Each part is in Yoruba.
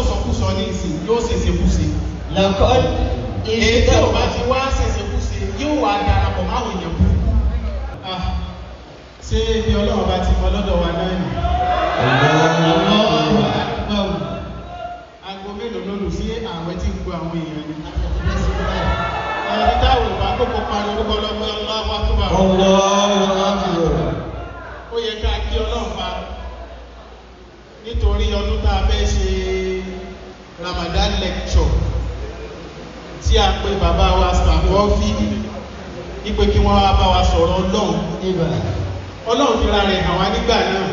sọ̀sọ̀kúsọ ní ìsìn yóò ṣèṣekúṣe لقد èyí tí ò bá ti wá ṣèṣekúṣe yóò wá darapọ̀ máwọn èèyàn burúkú Ah, ṣé ibi ọlọ́run bá ti mọ lọ́dọ̀ wa náà nì aago mélòó ló lù sí ààwẹ̀ tí ń gbọ́ àwọn èèyàn ni ẹni táwọn ò bá kókó parí orúkọ lọ́gbẹ́ ọlọ́wọ́ tó bá wọn. الله أكبر ó yẹ ká kí ọlọ́run pa nítorí ọdún tá a fẹ́ ṣe Ramadan lecture tí a pe bàbá wa sàkọ́fì ipe kí wọ́n wá bá wa sọ̀rọ̀ ọlọ́run إبا ọlọ́run fira rẹ̀ hàn wá nígbà náà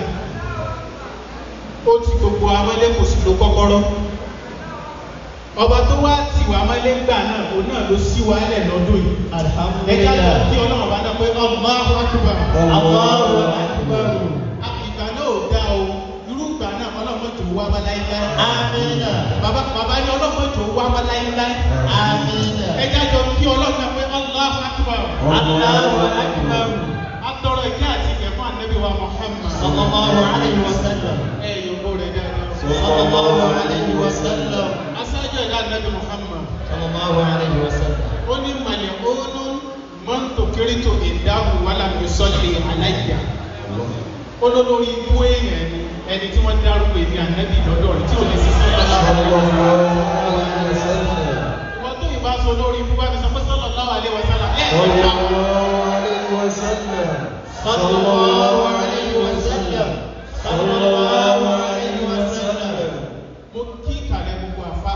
ó ti gbogbo amọ́lé kò sí lo kọ́kọ́rọ́ ọba tó wá tì wá mọ́lé ńgbà náà òun náà ló ṣí wa lẹ̀ lọ́dún yìí الحمد ẹjá lọ kí لله ọlọ́run bá dá pé Allahu Akbar الله أكبر ìgbà náà ò dá o irú ìgbà náà ọlọ́run tó wá wá láíláí آمين bàbá bàbá ní ọlọ́run tó wá wá láíláí آمين ẹjá jọ kí ọlọ́run náà pé Allahu Akbar الله أكبر atọ́rọ̀ ìkẹ́ àti ìkẹ́ fún ànábì wa Muhammad صلى الله عليه وسلم ẹ yòókù rẹ̀ dáadáa صلى الله عليه وسلم aṣáájú ẹ̀dá ànábì Muhammad صلى الله عليه وسلم ó ní màlẹ̀ ònú mọ́ntò kérítò ìdáhùn wàlà mi sọ́lẹ̀ aláìyá olólórí ibú èèyàn ni ẹni tí wọ́n dárúkọ èdè ànábì lọ́dọ̀ rẹ̀ tí ò lè ṣiṣẹ́ صلى lọ́dọ̀ الله عليه وسلم wọ́n tó ìbá sọ lórí ibú bá mi sọ pé sọ́lọ̀ láwà lé wa sálà ẹ̀ صلى ẹ̀ الله عليه وسلم صلى الله عليه وسلم صلى الله عليه وسلم mo kí ìkàlẹ̀ gbogbo àfa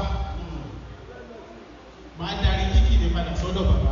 máa darí kíkì ní padà sọ́dọ̀ bàbá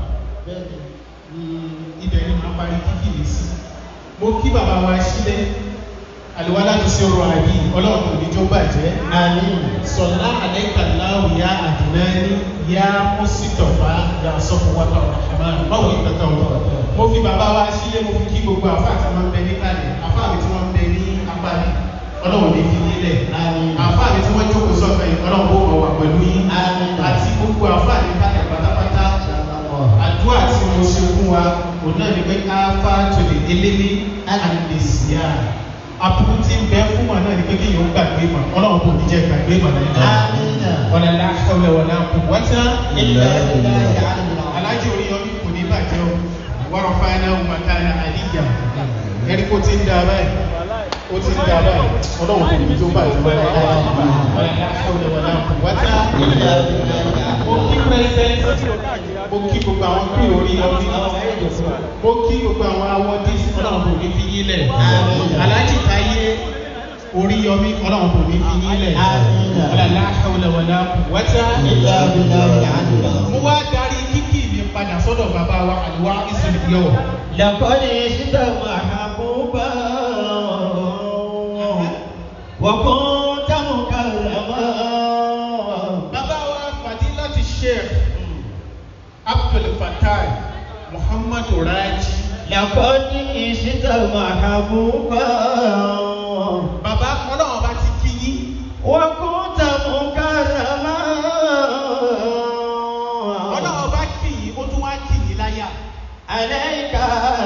ibẹ̀ ni màá parí kíkì ní sí mo kí bàbá wa sílẹ̀ àlùwálá ti ṣe ọrọ̀ àbí ọlọ́run kò ní jó bàjẹ́ آمين sọ̀lá àlẹ́kàláwù yá àdìnáni yá mọ́sítọ̀fà yá sọ́fọwọ́tà ọ̀rọ̀hàmán báwo ni kàkà wọn. mo fi bàbá wa sílẹ̀ mo fi kí gbogbo àfa àti àwọn bẹ ní kalẹ̀ àfa mi tí wọ́n bẹ ní apáni ọlọ́run ní fi nílẹ̀ Àmín. àfa mi tí wọ́n jókòó sọ́fẹ̀ yìí ọlọ́run bó wà wà pẹ̀lú yín Àmín. àti gbogbo àfa ní kalẹ̀ pátápátá àdúrà tí mo ṣe fún wa òun náà ni pé káfá tó lè délélé àdìsíà àbúrú tí ń bẹ fún wa náà ni pé kéèyàn ó gbàgbé mọ ọlọ́run kò ní jẹ́ gbàgbé mọ náà آمين wala la hawla wala quwwata إلا بالله العلي العظيم alájọ orí yọmí kò ní bàjẹ́ o wọ́n fa iná makana aliyya ẹni kó ti ń da báyìí ó ti ń da báyìí ọlọ́run kò ní tó bàjẹ́ wala la hawla wala quwwata إلا بالله mo kí pẹ́sẹ́ntì mo kí gbogbo àwọn pí orí yọmí mo kí gbogbo àwọn awọ́dí ọlọ́run kò ní fi yín lẹ̀ Àmín. alájì táyé orí yọmí ọlọ́run kò ní fi yín lẹ̀ Àmín. wala la hawla wala quwwata إلا بالله العلي العظيم mo wá darí kíkì mi padà sọ́dọ̀ bàbá wa àlùwá ìsìn yọ̀ لقد عشت محبوبا وكنت مكرما bàbá wa fadilati sheikh abdul fatai muhammadu raji لقد عشت محبوبا bàbá ọlọ́run bá ti kí yín وكنت مكرما ọlọ́run bá kí yín ó tún wá kí yín láyà عليك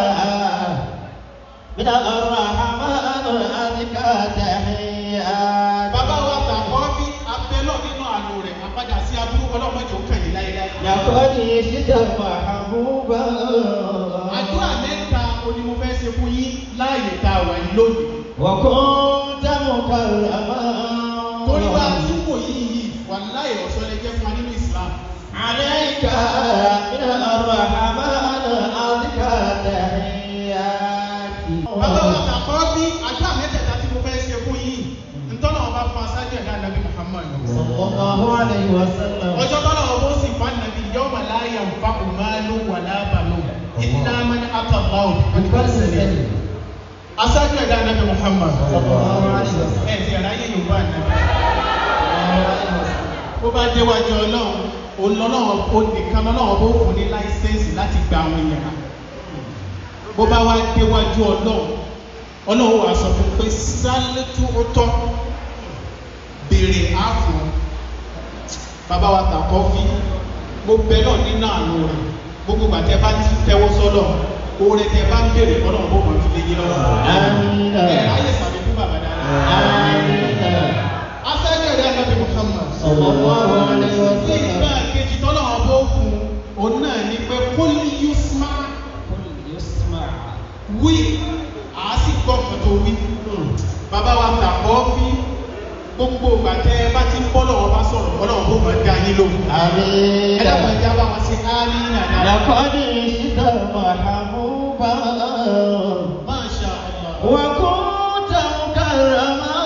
من الرحمن أزكى تحيات bàbá wa tàkọ́ bí abẹ́lọ́ nínú àlò rẹ̀ àpadà sí aburú ọlọ́run mọ́jọ kàn yín láyéláyé. لقد عشت محبوبا àdúrà mẹ́ta oní mo fẹ́ ṣe fún yín láàyè tá a wà yín lónìí. وكنت مكرما torí bá a ti wò yín yìí wà láyè ọ̀ṣọ́ lè jẹ́ fún wa nínú islam. عليك من الرحمن أزكى تحيات bàbá wa tàkọ́ bí àdúrà mẹ́tẹ̀ẹ̀ta tí mo fẹ́ ṣe fún yín ntọ́nà ọba fún aṣáájú ẹ̀dá nàbí muhammad. صلى الله عليه وسلم ọjọ́ tọ́nà ọba ó sì fún ànàbí yawma la yanfa'u malun wala banun illa man ata Allahu bi qalbin salim. aṣáájú ẹ̀dá nàbí muhammad. صلى الله عليه وسلم ẹ̀ ti ẹ̀ráyè yorùbá ànàbí. bó bá déwájú ọlọ́run olọ́lọ́run ó nìkan lọ́lọ́run bó fún ní láìsẹ́ǹsì láti gba àwọn èèyàn náà bó bá wá déwájú ọlọ́run ọlọ́run wà sọ fún pé sálẹ́tù ọtọ́ béèrè àfọ̀ bàbá wa tàkọ́ fi mo bẹ náà nínú àánú rẹ̀ gbogbo gbàtẹ́ bá ti tẹ́wọ́ sọ́lọ̀ oore tẹ bá ń béèrè ọlọ́run bó máa fi lé yín lọ́wọ́ Àmín. ẹ̀ ayé sàbí fún bàbá dáadáa آمين asẹ́jọ́ ìdá nàbí muhammad wí àá sì gbọ́ nǹkan tó wí bàbá wa tàkọ́ fi gbogbo ìgbà tẹ́ ẹ bá ti ń bọ́ lọ́wọ́ bá sọ̀rọ̀ ọlọ́run bó máa dá yín lóhùn. ẹ آمين dábàá ẹja bá wọn sí áálí nàdá. لقد عشت محبوبا Masha Allah. وكنت مكرما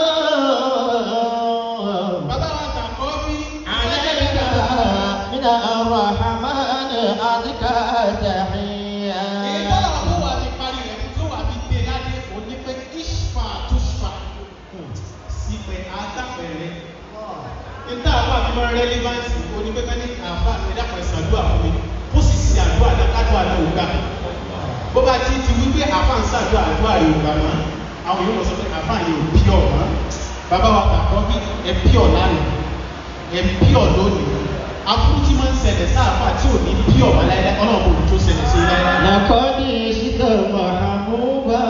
bàbá wa tàkọ́ fi عليك من الرحمن أزكى èyí تحية tọ́lá wọn wà ní parí rẹ̀ tó wà ní dé ládé òní pé ishfa tushfa sípẹ̀ àtàpẹ̀rẹ̀. níta àbá mi máa rẹ́lívánsì onípẹ́pẹ́ ní àbá mi dàpọ̀ ìsàdúrà fún mi kó sì ṣe àdúrà lákàdúrà náà ò gbà. bó bá ti ti wí pé àbá ń ṣàdúrà àdúrà rẹ̀ ò gbà mọ́ àwọn yóò mọ̀ sọ pé àbá yẹn ò pí ọ̀ mọ́. bàbá wa kàkọ́ bí ẹ pí ọ̀ lánàá ẹ pí ọ̀ lónìí aburú tí máa ń ṣẹlẹ̀ sáàfà tí ò ní pí ọ̀ mọ́ láyé ọlọ́run kò tó ṣẹlẹ̀ sí láyé. لقد عشت محبوبا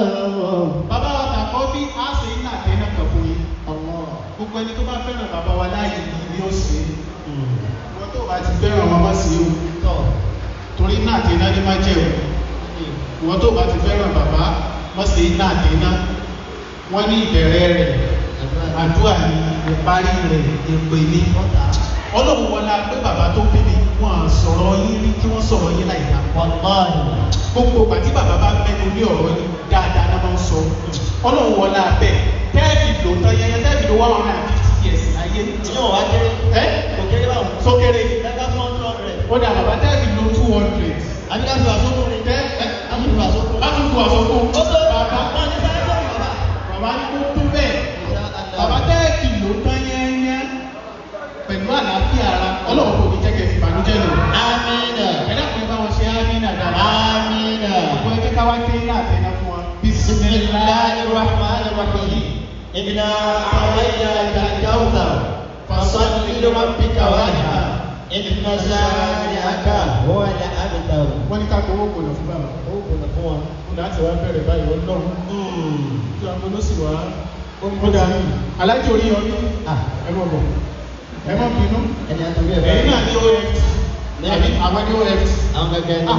bàbá wa kàkọ́ bí á ṣe iná àtẹnà kan fún yín. gbogbo ẹni tó bá fẹ́ràn bàbá wa láàyè yìí ni ó ṣe é. wọ́n tó bá ti fẹ́ràn wọn má sí o torí náà àti iná ní má jẹ́ o wọ́n tó bá ti fẹ́ràn bàbá má sí náà àti iná wọ́n ní ìbẹ̀rẹ̀ rẹ̀ àdúrà ní ìparí rẹ̀ èpè ní ọlọ́run wọlá pé bàbá tó bí mi wọ́n á sọ̀rọ̀ yín rí kí wọ́n sọ̀rọ̀ yín láì dá والله gbogbo ìgbà tí bàbá bá mẹ́nu ní ọ̀rọ̀ yìí dáadáa náà máa ń sọ ọlọ́run wọlá bẹ́ẹ̀ tẹ́ẹ̀bì lò tán yẹn tẹ́ẹ̀bì lò one hundred and fifty years láyé yóò wá kéré ẹ́ kò kéré báwọn sókèrè ẹgbẹ́ fún ọdún rẹ̀ ó dà bàbá tẹ́ẹ̀bì lò two hundred àbíká fi wà sókún rẹ̀ tẹ́ ẹ́ láti fi wà sókún láti tu àsọkún ó tó bàbá bàbá ní sáré tó bàbá bàbá ní kó tó bẹ́ẹ̀ bàbá tẹ́ẹ̀bì lò tán yẹ́nyẹ́ pẹ̀lú àlàáfíà ara ọlọ́run kò ní jẹ́kẹ̀ fi ìbànújẹ́ lò amina ẹ̀dá kan bá wọn ṣe ámínà dáadáa amina ọ̀pọ̀ ẹgbẹ́ ká wá dé ní àtẹnà fún wọn bisimilahi rahman rahim inna awaiya kakauta fasalli lirabbika wanha inna shani'aka huwa al-abtar wọ́n ní ká gbowó kò lọ fún bàbá ó kùnà fún wọn. ó láti wá bẹ̀rẹ̀ báyìí wọ́n lọ́rùn tí wọn kò ló sì wá ó darí alájọ orí yọ ní Ah, ẹ mọ̀ bọ̀ ẹ mọ̀ bínú ẹni àtúndì ẹ̀ ẹ̀yin náà ní oft àbí àwọn ní oft àwọn gẹ́gẹ́ ní. Ah,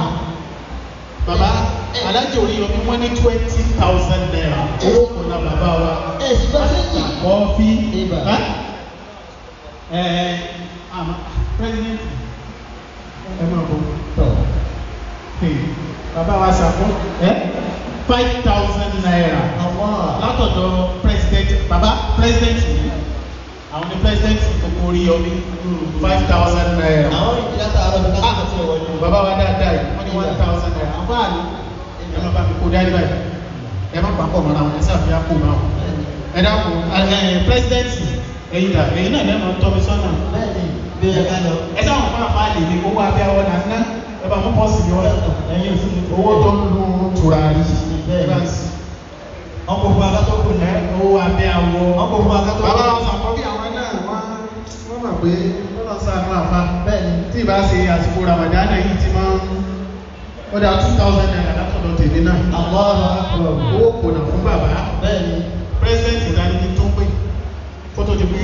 bàbá alájọ orí yọ ní wọ́n ní twenty thousand naira owó kò na bàbá wa ẹ sì bá sí yìí. kọ́fí Ibà. ẹ ẹ àmọ́ president ẹ mọ̀ bọ̀ tọ̀ Hey, bàbá wa ṣàfún ẹ five thousand naira àwọn látọ̀dọ̀ president bàbá president yìí àwọn ní president gbogbo orí yọmí five thousand naira. àwọn ìdílé àtàwọn ọ̀dọ́ ká tó wọlé. bàbá wa dáadáa yìí wọ́n ní one thousand naira àwọn àlè ẹ má bá mi kó dání báyìí ẹ má pàpọ̀ mọ́ra wọn ẹ sáfìyà kó máa wọn. ẹ dákun ẹ president ẹ̀yin dà ẹ̀yin náà lẹ́nu tọ́ mi sọ́nà bẹ́ẹ̀ni bí ẹ ká lọ. ẹ sáwọn fún àfáàlì ní owó abẹ́ àwọn náà ná ẹ bá mú pọ́ọ̀sì ní ọ̀rẹ́ ẹyin òfin mi. owó tó ń lu tùràrí Bẹ́ẹ̀ni. ẹ bá sí ọkọ̀ fún akátó kù ní. ẹ owó abẹ́ àwọ̀ ọkọ̀ fún akátó bàbá wọn sàkọ́ bí àwọn náà wọ́n wọ́n mọ̀ pé wọ́n lọ sànú àfa bẹ́ẹ̀ni. tí ìbá ṣe àsìkò ramadan yìí ti máa ń wọ́n dá two thousand naira látọ̀dọ̀ tèmi náà àwọn akọ̀. owó kò nà fún bàbá bẹ́ẹ̀ni. president ìdánilí tó pé kó tó di pé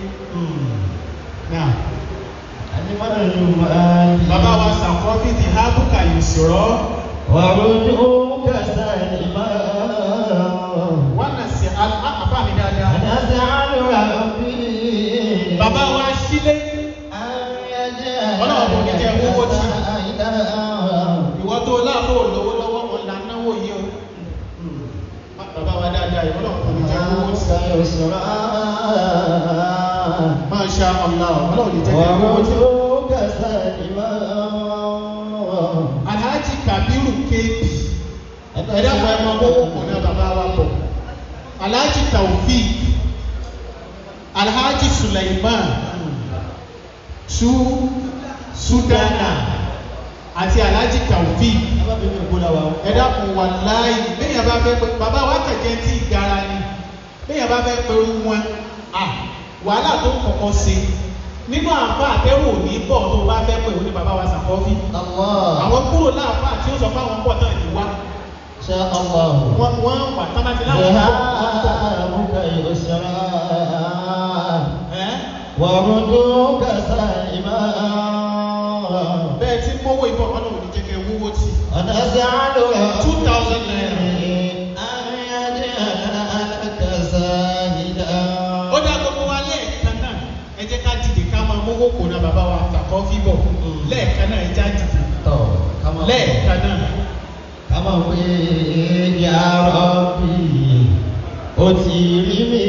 náà àti mọ́tò ní máa ń. bàbá wa sàkọ́ bí ti hábùkà yìí sọ̀rọ̀ wàrúdú kẹsà ìmọ̀. wọ́n nà sí àbá mi dáadáa àdáṣe àlùrà bí. bàbá wa sílé Ọlọ́run kò ní jẹ́ owó tí. ìwọ tó láàbò lówó lọ́wọ́ wọn là ń náwó yìí o bàbá wa dáadáa ìwọ náà kò ní jẹ́ owó tí. Masha Allah ọlọ́run ní jẹ́ kí owó tí. Alhaji Kabiru kéèpì ẹ̀dá fún ẹmọ owó kò ní bàbá wa bọ̀. Alhaji Taofik Alhaji Suleiman Su Sudana àti Alhaji Taofik ẹ̀dá fún wa láàyè bẹ́ẹ̀ bá fẹ́ pé bàbá wa kẹ̀kẹ́ tí gara ni bẹ́ẹ̀ bá fẹ́ pé wọn à wàhálà tó kọ̀kọ́ ṣe nínú àǹfà àtẹ́wò ní bọ̀ tó bá fẹ́ pé òun ni bàbá wa sàkọ́fí àwọn kúrò láàfà tí ó sọ fún àwọn pọ̀ náà ní wá wọ́n wọ́n wà tábàtì láwọn pọ̀ ẹ́ وردوك سائما bẹ́ẹ̀ tí mówó ìbọn ọlọ́run ní jẹ́kẹ́ wúwo tí ونزعلها two thousand naira kọ́ fíbọ̀ lẹ́ẹ̀kan náà ẹja dìbò tọ̀ ká máa lẹ́ẹ̀kan náà ká máa pé ya Rabbi ó ti rí mi